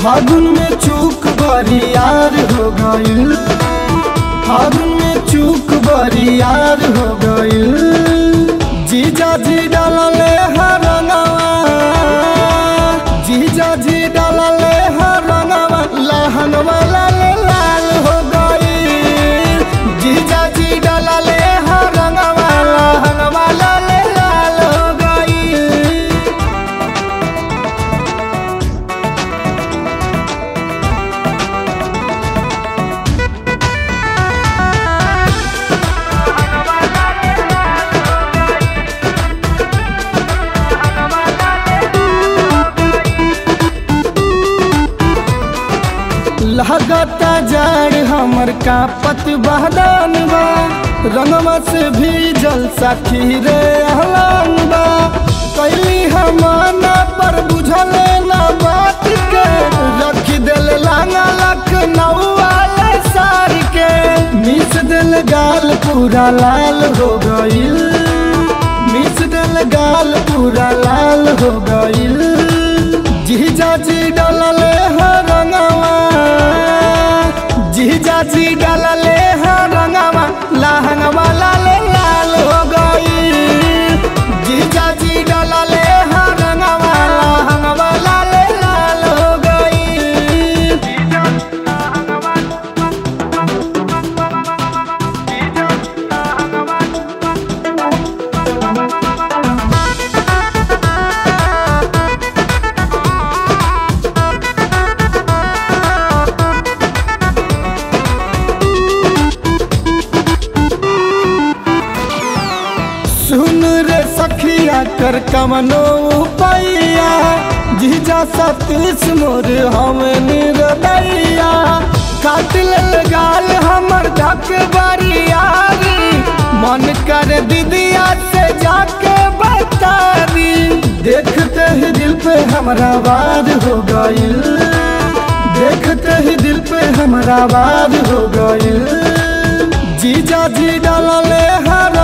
फागुन में चूक बरियार हो गइल फागुन में चूक बरियार हो गइल जीजा जी डालले हरंगवा जीजा जी डालले हरंगवा लहंगवा लाल लाल हो गइल जीजा जी डालले हरंगवा लहंगवा लाल लाल हो गइल लगता जाड़ हमर का पत बहदान बा रंगवा से भी जल सखी रे अहलान बा कैली हमाना पर बुझले ना बात के रख दिल लांगा लखनऊ वाले सार के मिस दिल गाल पूरा लाल हो गइल मिस दिल गाल पूरा लाल हो गइल जीजा जी डलले हरंगवा जीजा जी डलले हरंगवा लहंगवा लाल लाल हो गइल जीजा जी डलले हरंगवा लहंगवा लाल लाल हो गइल सुन रे सखिया कर कमनो पैया जीजा सतीश मोर हम निर्दैया काट लेल गाल हमर धक बरियारी मन कर दीदिया से जाके बता दी देखते ही दिल पे हमरा वार हो गइल देखते ही दिल पे हमरा वार हो गइल जीजा जी डालले हरा